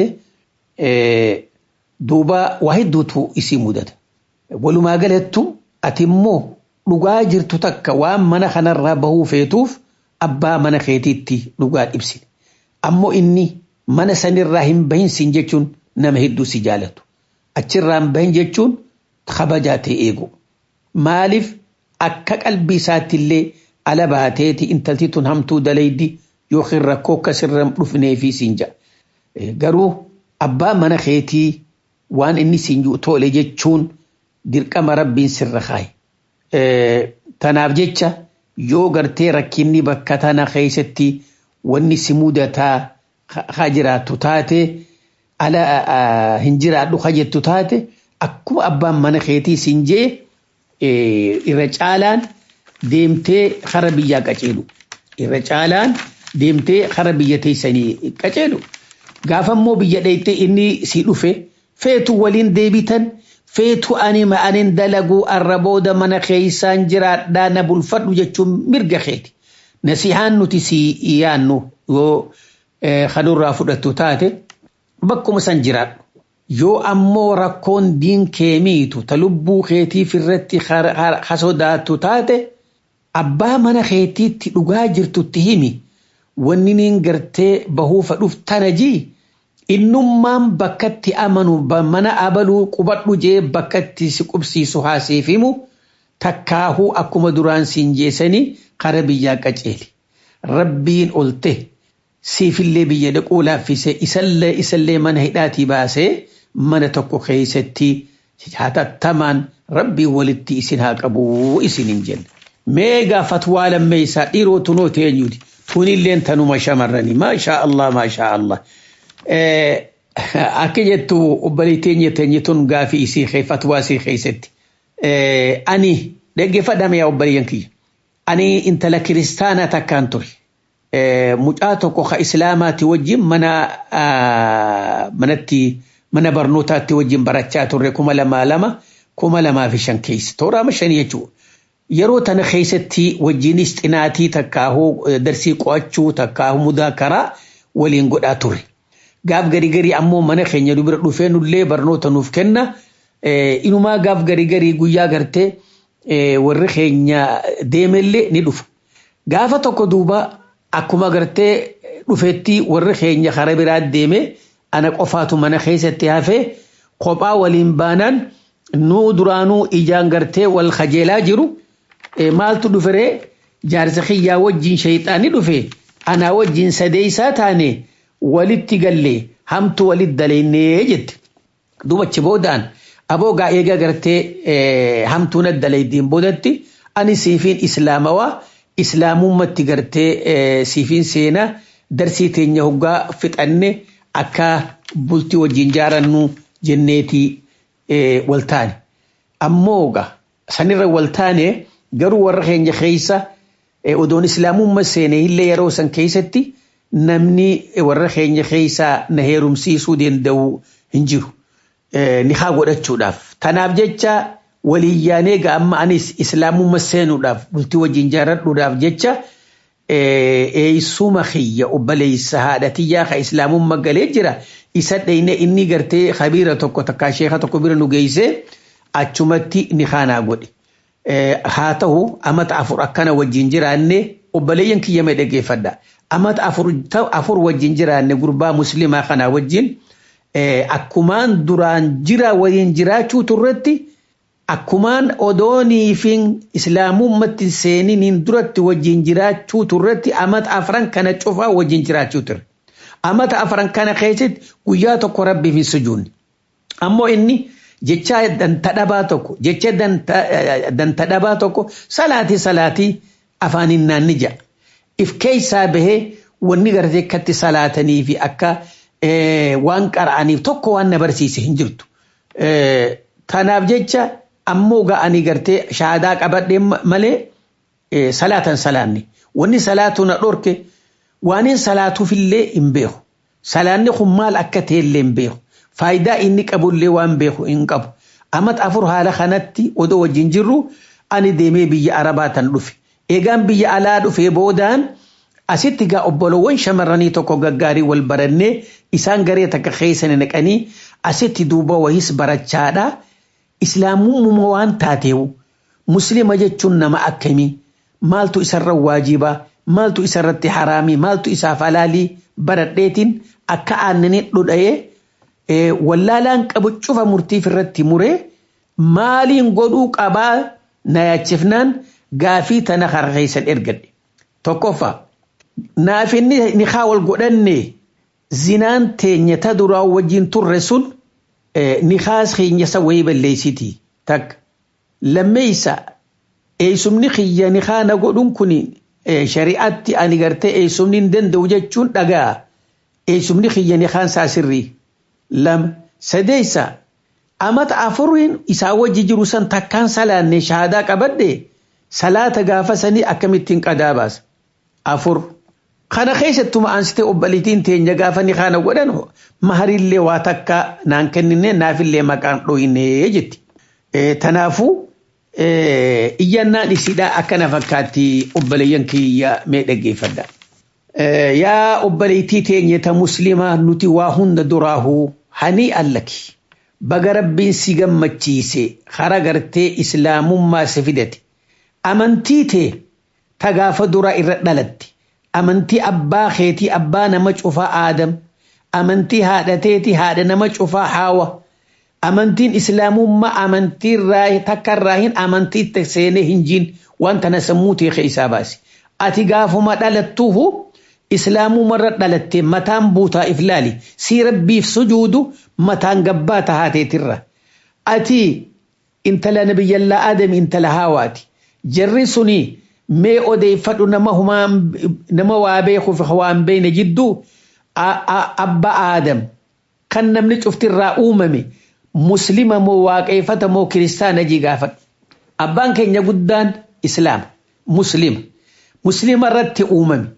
duuba waa hedduutu isii mudata. Walumaa galattu ati immoo dhugaa jirtu takka waan mana kanarraa bahuu feetuuf abbaa mana keetiitti dhugaa ibsine. Ammoo inni mana sanirraa hin bahinsin jechuun nama hedduu si jaalatu. Achirraa hin bahin jechuun kabajaa ta'e eegu. Maaliif akka qalbii isaatti illee ala baateeti intalti tun hamtuu dalaydi yookiin rakkoo akkasirra dhufnee fi siin ja'a. Garuu abbaa mana keetii waan inni siin tole jechuun dirqama rabbiin sirra kaaye. Tanaaf jecha yoo gartee rakkinni bakka tana keessatti wanni si mudataa haa jiraattu taate ala hin jiraadhu haa jettu taate akkuma abbaan mana keetii siin jee irra caalaan deemtee kara biyyaa qaceelu. Irra caalaan deemtee kara biyya teessanii qaceelu. Gaafa immoo biyya dheeytee inni si dhufe feetu waliin deebitan feetu ani ma'anin dalaguu arra booda mana keessaan jiraadhaa na bulfadhu jechuun mirga keeti. Nasihaan nuti si yaannu yoo kanurraa fudhattu taate bakkuma san jiraadhu. Yoo ammoo rakkoon diin kee miitu ta lubbuu keetiif irratti hasodaattu taate abbaa mana keetiitti dhugaa jirtutti himi wanni niin gartee bahuufa dhuf tana jii innummaan bakkatti amanu mana abaluu qubadhu jee bakkatti si qubsiisu haasiif himu takkaahuu akkuma duraan siin jeesanii kara biyyaa qaceeli. Rabbiin olte siifillee biyya dhaquu laaffise isallee isallee mana hidhaatii baasee mana tokko keessatti hatattamaan rabbiin walitti isin haa qabu isin hin jenne. Mee gaafatwaa lammeessaa dhiiroo tunoo teenyuuti. Tunilleen tanuma shamarranii maashaa Allah maashaa Allah. Akka jettu obbolee teenya teenye tun gaafii isii fatwaa isii keessatti. Ani dhaggeeffadhame yaa obboleeyyan kiyya. Ani intala kiristaanaa takkaan ture. Mucaa tokko ka islaamaati wajjin mana manatti mana barnootaatti wajjin barachaa turre kuma lamaa lama kuma lamaa fi shan keessa. Tooraama shanii jechuudha. Yeroo tana keessatti wajjinis xinaatii takkaahuu darsii qo'achuu takkaahuu mudaakaraa waliin godhaa ture. Gaaf garii garii ammoo mana keenya dubira dhufee nullee barnoota nuuf kenna. Inumaa gaaf garii garii guyyaa gartee warri keenya deemellee ni dhufa. Gaafa tokko duuba akkuma gartee dhufetti warri keenya kara biraa deeme ana qofaatu mana keessatti hafee kophaa waliin baanaan nuu duraanuu ijaan gartee wal kajeelaa jiru. maaltu dhuferee jaarsa kiyyaa wajjin shayxaani dhufe anaa wajjin sadeeysaa taane walitti galle hamtu walit dalaynee jette dubachi boodaan aboogaa eega gartee hamtuuna dalaydiin boodatti ani siifiin islaamawaa islaamummatti gartee siifiin seenaa darsii teenya hoggaa fixanne akka bultii wajjin jaarannu jenneetii waltaane ammooga sanirra waltaane garuu warra keenya keessa odoon islaamummaa seene illee yeroo san keessatti namni warra keenya keessaa na heerumsiisuu danda'u hin jiru. Ni haa godhachuudhaaf. Tanaaf jecha waliyyaan amma anis islaamummaa seenuudhaaf bultii wajjin jaaradhuudhaaf jecha eeysuma kiyya obboleessa haadha tiyyaa ka islaamummaa galee jira. Isa dheyne inni gartee habiira tokko takkaa sheeka tokko bira nu geessee achumatti ni haanaa godhe. haa ta'u amata afur akkana wajjin jiraanne obboleeyyan kiyya mee dhaggeeffadha. Amata afur wajjin jiraanne gurbaa muslimaa kanaa wajjin akkumaan duraan jira waliin jiraachuu turretti akkumaan odoonii fi islaamummatti seeniniin duratti wajjin jiraachuu turretti amata afran kana cufaa wajjin jiraachuu turre. Amata afran kana keessatti guyyaa tokko rabbiif hin sujuunne. Ammoo inni jecha dantadhabaa tokko jecha dantadhabaa tokko salaatii salaatii afaaniin naanni ja'a. If keessaa bahee wanni gartee akkatti salaatanii fi akka waan qara'aniif tokko waan na barsiise hin jirtu. Tanaaf jecha ammoo ga'anii gartee shaadaa qabadhee malee salaatan salaanne. Wanni salaatu na dhorke waaniin salaatuufillee hin beeku. Salaanni kun maal akka ta'ellee hin beeku. faayidaa inni qabullee waan beeku hin qabu. Amata afur haala kanatti odoo wajjin jirru ani deemee biyya arabaa tan dhufe. Eegaan biyya alaa dhufee boodaan asitti gaa obbolowwan shamarranii tokko gaggaarii wal barannee isaan garee takka keessan naqanii asitti duuba wayis barachaadha. Islaamummaa waan taateewu muslima jechuun nama akkamii maaltu isarra waajibaa maaltu isarratti haraamii maaltu isaaf halaalii baradheetiin akka aannanii dhudha'ee wallaalaan qabu cufa murtiif irratti muree maaliin godhuu qabaa na yaachifnaan gaafii tana karaa keessan ergadhe tokkoffaa naaf inni nikaa wal godhanne zinaan teenya ta duraa wajjin turre sun nikaas keenyasa wayii balleessitii takka lammeeysa eeysumni kiyya nikaa na godhun kun shari'aatti ani gartee eeysumni hin danda'u jechuun dhagaa eeysumni kiyya nikaan isaa sirrii lama sadeeysa amata afuriin isaa wajji jiru san takkaan salaanne shahaadaa qabadhe salaata gaafa sanii akkamittiin qadaa baasa afur kana keessattuu aansitee obbaliitiin teenya gaafa ni kana godhan maharillee waa takka naan kennine naafillee maqaan dhoyinee jetti. Tanaafuu iyyannaan isidhaa akkana fakkaatti obboleeyyan kiyya mee dhaggeeffadha. Yaa obboleettii teenya ta muslimaa nuti waa hunda duraahuu hanii allaki. Baga rabbiin si gammachiise hara gartee islaamummaa si fidate. Amantii tee ta gaafa duraa irra dhalatte. Amantii abbaa keetii abbaa nama cufaa aadam. Amantii haadha teetii haadha nama cufaa haawa. Amantiin islaamummaa amantii takka irraa hin amantii seenee hin jiin waan tana sammuu tee keessaa baasi. Ati gaafuma dhalattuuhu islaamumarra dhalatte mataan buutaa if laali. Sii rabbiif sujuudu mataan gabbaa tahaateetirra. Ati intala nabiyyallaa aadami intala haawaati. Jarri suni mee odeeffadhu nama humaan nama waa beekuuf waan beekne jidduu abba aadam kan namni cuftirraa uumame. muslima moo waaqeeffata moo kiristaana jii gaafadhu. Abbaan keenya guddaan islaama muslima. Muslima irratti uumame.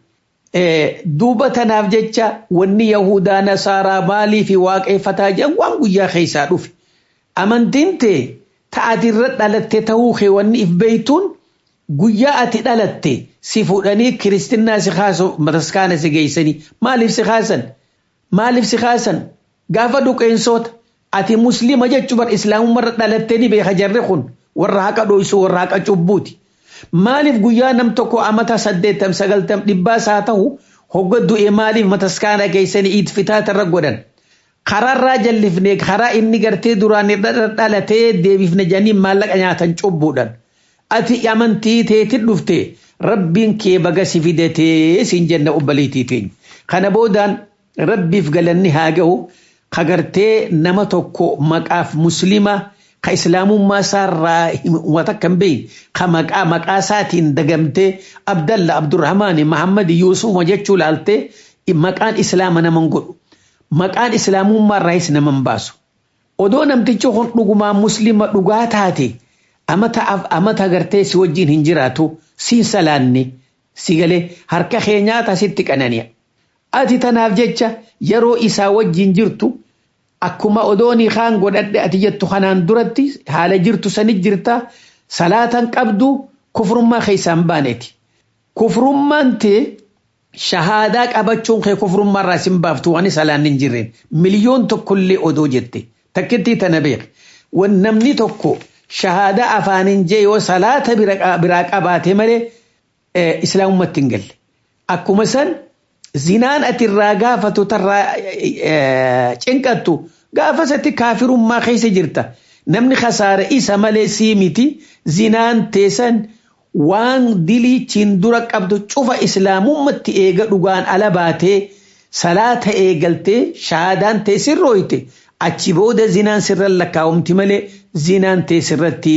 Duuba tanaaf jecha wanni Yahudaa Nasaaraa maalii fi waaqeeffataa jedhan waan guyyaa keessaa dhufe. Amantiin tee ta'atirra dhalatte ta'uu kee wanni if beeytuun guyyaa ati dhalatte si fuudhanii kiristinaa si kaasu mataskaana si geessanii maaliif si kaasan? Maaliif si kaasan? Gaafa duqeensoota ati muslima jechuun bar islaamummarra dhalattee ni beeka jarri kun warra haqa dho'isu warra haqa cubbuuti. Maaliif guyyaa nam tokko amata saddeettam sagaltam dhibbaas haa ta'u hogga du'e maaliif mataskaana keessanii iit fitaatarra godhan. Karaarraa jallifne karaa inni gartee duraan dhalatee deebifne janii maallaqa nyaatan cubbuudhaan. Ati amantii teetiin dhufte rabbiin kee baga si fidatee siin jenna obbaliitii teenya. Kana boodaan rabbiif galanni haa ga'u. kagartee nama tokko maqaaf muslima ka islaamummaa isaarraa wata kan beeyin ka maqaa maqaa isaatiin dagamtee abdalla abdurrahmaani mahammad yuusuma jechuu laaltee maqaan islaama naman godhu maqaan islaamummaa irraayis naman baasu odoo namtichi kun dhugumaa muslima dhugaa taate amata amata gartee si wajjin hin jiraatu siin salaanne si galee harka keenyaata sitti qanani'a. ati tanaaf jecha yeroo isaa wajjin jirtu akkuma odoonii kaan godhadhe ati jettu kanaan duratti haala jirtu sanit jirta salaatan qabdu kufrummaa keessaan baaneeti. Kufrummaan tee shahaadaa qabachuun kee kufrummaa irraa sin baaftu waan salaan hin jirreen miliyoon tokkollee odoo jette takkittii tana beek. Namni tokko shahaadaa afaaniin jee yoo salaata biraa qabaate malee islaamummaatti hin galle. Akkuma san zinaan ati irraa gaafatu tarraa cinqattu gaafasatti kaafirummaa keessa jirta. Namni khasaara isa malee sii miti zinaan teessan waan diliichiin dura qabdu cufa islaamummaatti eega dhugaan ala baatee salaata eegaltee shahaadaan tee sirrooyte achi booda zinaan sirra lakkaa'umti malee zinaan tee sirratti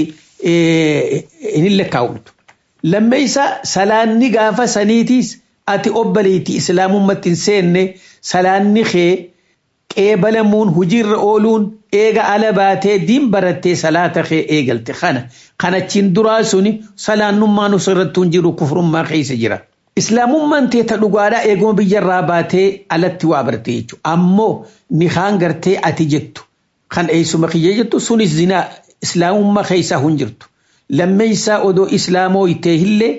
hin lakkaa'umtu. Lammeessa salaanni gaafa saniitiis ati obbaliiti islaamummaatti hin seenne salaanni kee qeebalamuun hojiirra ooluun eega ala baatee diin barattee salaata kee eegalte kana kanachiin duraa suni salaannummaan osirrattuu hin jiru kufrummaa keessa jira. Islaamummaan teeta dhugaadhaa eeguma biyyarraa baatee alatti waa barte jechuudha. Ammoo ni kaan gartee ati jettu kan eessuma kiyya jettu sunis zinaa islaamummaa keessaa hin jirtu. Lammeessaa odoo islaamoo itee illee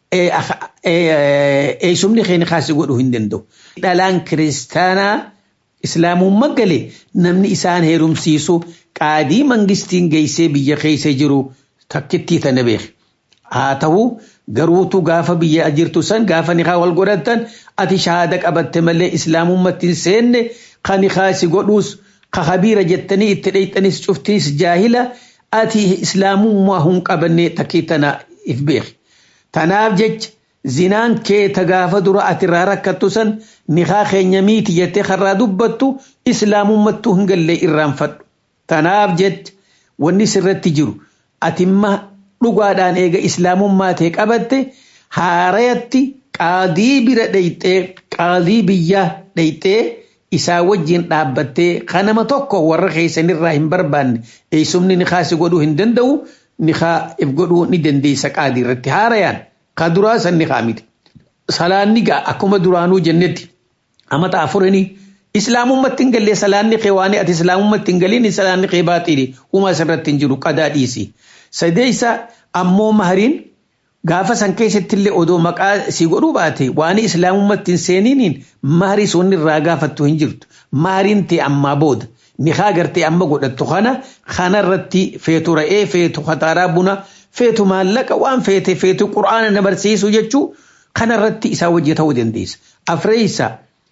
eessumni keenya kaasii godhuu hin danda'u. Dhalaan kiristaanaa islaamummaa galee namni isaan heerumsiisu qaadii mangistiin geessee biyya keessa jiru takkittii tana beeki. Haa ta'u garuutu gaafa biyya jirtu san gaafa nikaa wal godhatan ati shahaada qabatte malee islaamummaatti hin seenne kan nikaa si godhuus ka habiira jettanii itti dheeyxanis cuftinis jaahila ati islaamummaa hin qabanne takkii tana if beeki. Tanaaf jecha zinaan kee ta gaafa dura ati irraa rakkattu san nikaa keenya miiti jettee karraa dubbattu islaamummattuu hin galle irraanfadhu. Tanaaf jecha wanni sirratti jiru atimma dhugaadhaan eega islaamummaa ta'e qabatte haarayatti qaadii bira dheyxee qaadii biyyaa dheyxee isaa wajjin dhaabbattee kanama tokko warra keessanirraa hin barbaanne eessumni nikaa si godhuu hin danda'u nikaa if godhuu ni dandeessa qaadii irratti haarayaan ka duraa san nikaa miti. Salaanni gaa akkuma duraanuu jennetti amata afurinii islaamummaatti hin galle salaanni kee waan ati islaamummaatti hin galiin salaanni kee baaxiidhi uumaa isarratti hin jiru qadaa dhiisi. Sadeessa ammoo mahariin gaafa san keessatti illee odoo maqaa si godhuu baate waan islaamummaatti hin seeniiniin maharii sun irraa gaafattu hin jirtu. Mahariin ta'e ammaa booda nikaa gartee amma godhattu kana kanarratti feetu ra'ee feetu kataaraa buna feetu maallaqa waan feete feetu qura'aana na barsiisu jechuu kanarratti isaa wajji ta'uu dandeessa. Afreessa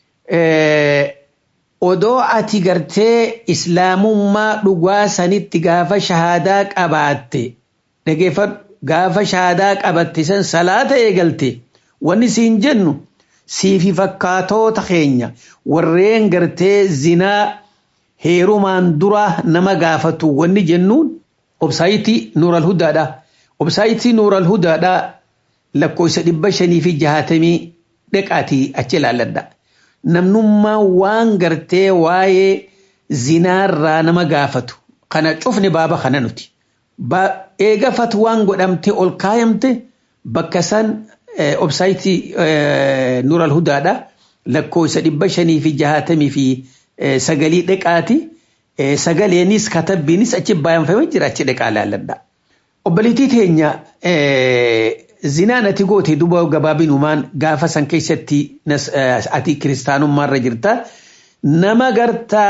odoo ati gartee islaamummaa dhugaa sanitti gaafa shahaadaa qabaatte dhageeffadhu gaafa shahaadaa qabatte san salaata eegalte wanni siin jennu siifi fakkaatoota keenya warreen gartee zinaa heerumaan dura nama gaafatu wanni jennuun obsaayitii nuural hudaadha. Obsaayitii nuural hudaadha lakkoofsa dhibba shanii fi jahatamii dhaqaatii achi ilaalladha. namnummaa waan gartee waa'ee zinaarraa nama gaafatu kana cufne baaba kana nuti. Eega fatwaan godhamte ol kaayamte bakka san obsaayitii Nuural Hudaadha lakkoofsa dhibba shanii fi jahatamii fi sagalii dhaqaati. Sagaleenis katabbiinis achi baay'anfamee jira achi dhaqaa laalladha. Obboleettii teenya zinaan ati goote duba gabaabinumaan gaafa san keessatti ati kiristaanummaarra jirta nama gartaa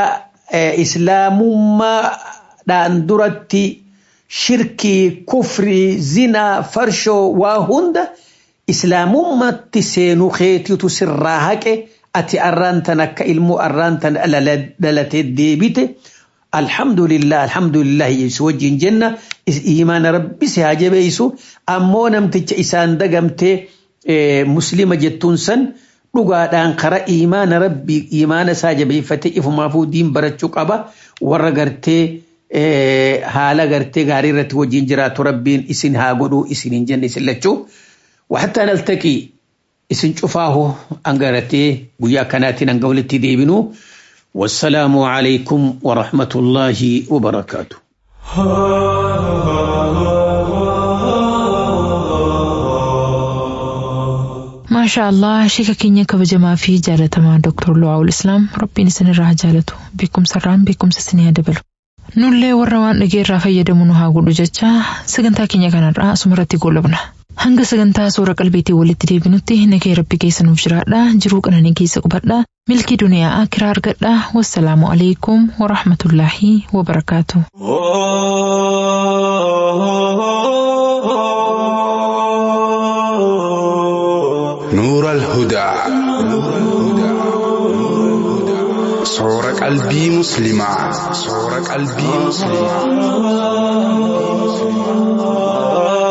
islaamummaadhaan duratti shirkii kufrii zinaa farshoo waa hunda islaamummaatti seenuu keetiitu sirraa haqe ati arraan tan akka ilmoo arraan tan dhalatee deebite. alhamdulillah alhamdulillah yesu wajjin jenna imaana rabbi si haa jabeessu ammoo namticha isaan dagamtee muslima jettuun san dhugaadhaan kara imaana rabbi imaana isaa jabeeffate ifumaafuu diin barachuu qaba warra gartee haala gartee gaarii irratti wajjin jiraatu rabbiin isin haa godhuu isin hin jenne isin lachuu waxattaa naltaqii isin cufaahu angaratee guyyaa kanaatiin hanga walitti deebinuu والسلام عليكم ورحمة الله وبركاته ما شاء الله شيكا كينيا كبجما في جالة مع دكتور لوعو الإسلام ربي نسن الراه جالته بكم سران بكم سسنيا دبلو nullee warra waan dhageerraa fayyadamu nu haa godhu jecha sagantaa keenya kanarraa asumarratti goolabna hanga sagantaa suura qalbiitii walitti deebinutti nagee rabbi keessa nuuf jiraadha jiruu qananii keessa qubadha milkii duniyaa akiraa argadha wassalaamu alaikum warahmatullaahi wabarakaatu. نور الهدى صور قلبي مسلمة صور قلبي مسلمة